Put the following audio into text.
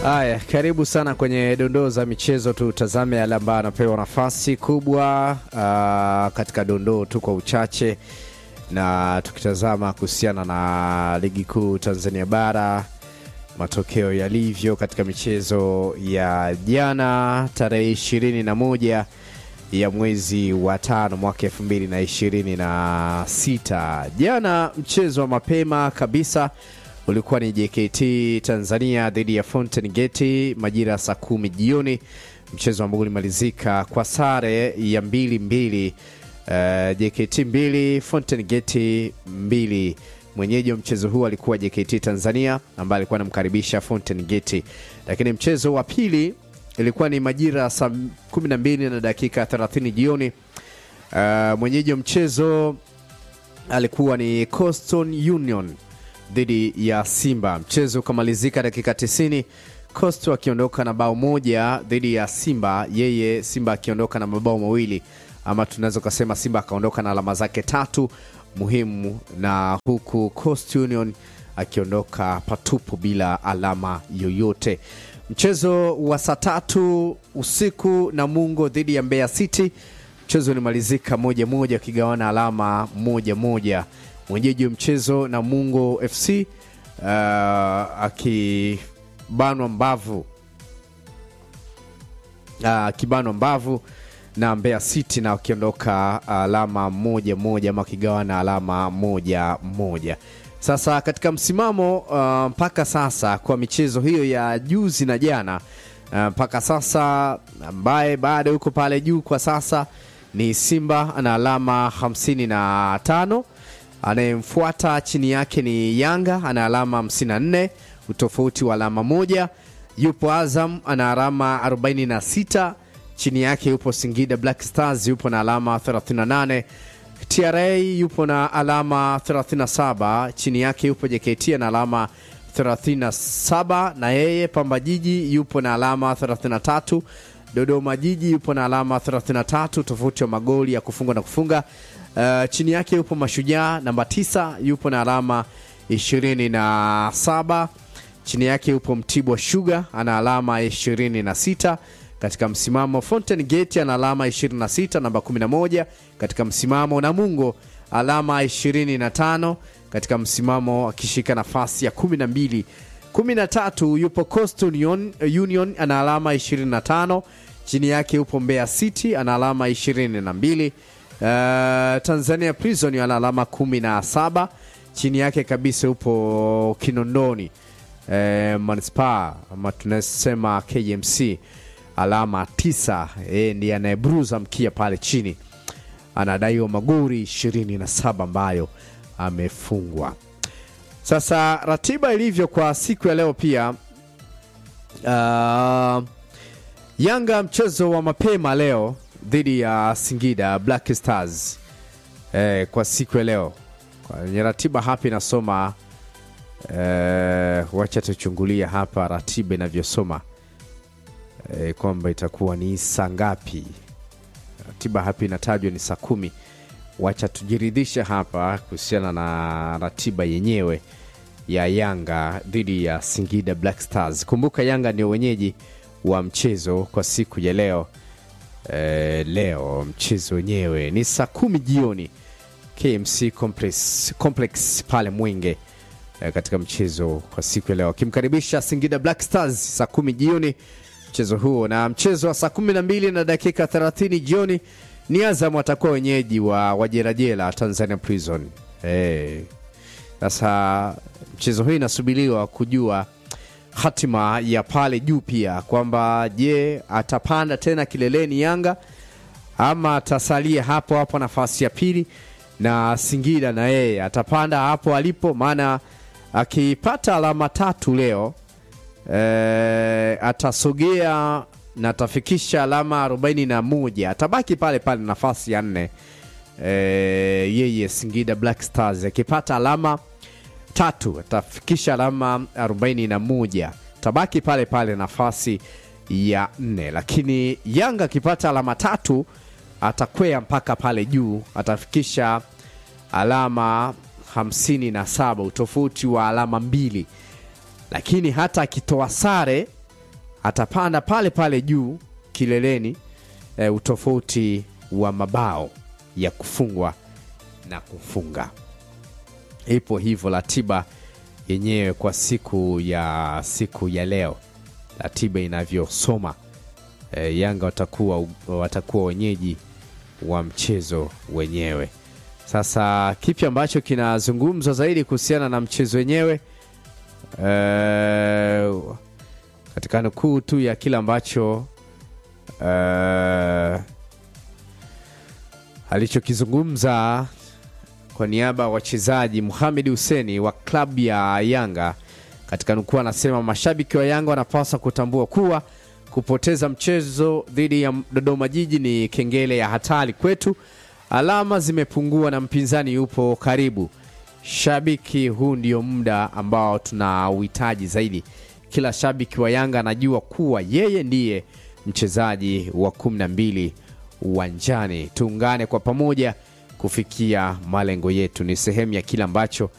Haya, karibu sana kwenye dondoo za michezo. Tutazame yale ambayo anapewa nafasi kubwa uh, katika dondoo tu kwa uchache, na tukitazama kuhusiana na ligi kuu Tanzania bara matokeo yalivyo katika michezo ya jana tarehe ishirini na moja ya mwezi wa tano mwaka elfu mbili na ishirini na sita. Jana mchezo wa mapema kabisa ulikuwa ni JKT Tanzania dhidi ya Fountain Gate majira ya saa kumi jioni, mchezo ambao ulimalizika kwa sare ya mbili mbili. Uh, JKT mbili Fountain Gate mbili. Mwenyeji wa mchezo huu alikuwa JKT Tanzania ambaye alikuwa anamkaribisha Fountain Gate, lakini mchezo wa pili ilikuwa ni majira ya saa 12 na dakika 30 jioni. Uh, mwenyeji wa mchezo alikuwa ni Coastal Union dhidi ya Simba. Mchezo ukamalizika dakika 90, Coastal akiondoka na bao moja dhidi ya Simba, yeye Simba akiondoka na mabao mawili, ama tunaweza kusema Simba akaondoka na alama zake tatu muhimu, na huku Coastal Union akiondoka patupu bila alama yoyote. Mchezo wa saa tatu usiku Namungo dhidi ya Mbeya City, mchezo ulimalizika moja moja, akigawana alama moja moja. Mwenyeji wa mchezo Namungo FC uh, akibanwa mbavu akibanwa uh, mbavu na Mbeya City na wakiondoka alama moja moja ama akigawana alama moja moja. Sasa katika msimamo uh, mpaka sasa kwa michezo hiyo ya juzi na jana mpaka uh, sasa ambaye bado yuko pale juu kwa sasa ni Simba ana alama 55 anayemfuata chini yake ni Yanga ana alama 54 utofauti wa alama moja. Yupo Azam ana alama 46 chini yake yupo Singida Black Stars yupo na alama 38. TRA yupo na alama 37 chini yake yupo JKT na alama 37 na yeye. Pamba Jiji yupo na alama 33. Dodoma Jiji yupo na alama 33 tofauti wa magoli ya kufunga na kufunga. Uh, chini yake yupo Mashujaa namba 9 yupo na alama 27. Chini yake yupo Mtibwa Sugar ana alama 26 katika msimamo. Fountain Gate ana alama 26 namba 11 katika msimamo. Namungo alama 25 katika msimamo akishika nafasi ya 12. 13 yupo Coastal Union, Union ana alama 25 chini yake yupo Mbeya City ana alama 22. Uh, Tanzania Prison ana alama 17 chini yake kabisa yupo Kinondoni uh, Manispaa ama tunasema KMC alama tisa. Yeye ndiye anayebruza mkia pale chini, anadaiwa magori 27 ambayo amefungwa. Sasa ratiba ilivyo kwa siku ya leo pia uh, Yanga mchezo wa mapema leo dhidi ya Singida Black Stars eh, kwa siku ya leo kwenye ratiba hapa inasoma eh, wacha tuchungulia hapa ratiba inavyosoma eh, kwamba itakuwa ni saa ngapi. Ratiba hapa inatajwa ni saa kumi. Wacha tujiridhishe hapa kuhusiana na ratiba yenyewe ya Yanga dhidi ya Singida Black Stars. Kumbuka Yanga ndio wenyeji wa mchezo kwa siku ya leo. E, leo mchezo wenyewe ni saa kumi jioni KMC Complex, Complex pale Mwenge e, katika mchezo kwa siku ya leo akimkaribisha Singida Black Stars saa kumi jioni mchezo huo, na mchezo wa saa kumi na mbili na dakika 30 jioni ni Azam watakuwa wenyeji wa Wajerajela Tanzania Prison. Sasa e, mchezo huu inasubiriwa kujua hatima ya pale juu pia kwamba je, atapanda tena kileleni Yanga ama atasalia hapo hapo nafasi ya pili, na Singida na yeye atapanda hapo alipo, maana akipata alama tatu leo e, atasogea na atafikisha alama 41 atabaki pale pale nafasi ya nne. E, yeye Singida Black Stars akipata alama tatu atafikisha alama 41 tabaki pale pale nafasi ya nne, lakini Yanga akipata alama tatu atakwea mpaka pale juu atafikisha alama 57 utofauti wa alama mbili, lakini hata akitoa sare atapanda pale pale juu kileleni e, utofauti wa mabao ya kufungwa na kufunga. Ipo hivyo ratiba yenyewe kwa siku ya siku ya leo, ratiba inavyosoma e, Yanga watakuwa, watakuwa wenyeji wa mchezo wenyewe. Sasa kipi ambacho kinazungumzwa zaidi kuhusiana na mchezo wenyewe e, katika nukuu tu ya kile ambacho e, alichokizungumza kwa niaba ya wachezaji Mohamed Huseni wa klabu ya Yanga katika nukuu, anasema mashabiki wa Yanga wanapaswa kutambua kuwa kupoteza mchezo dhidi ya Dodoma Jiji ni kengele ya hatari kwetu. Alama zimepungua na mpinzani yupo karibu. Shabiki, huu ndio muda ambao tuna uhitaji zaidi. Kila shabiki wa Yanga anajua kuwa yeye ndiye mchezaji wa kumi na mbili uwanjani. Tuungane kwa pamoja kufikia malengo yetu. Ni sehemu ya kile ambacho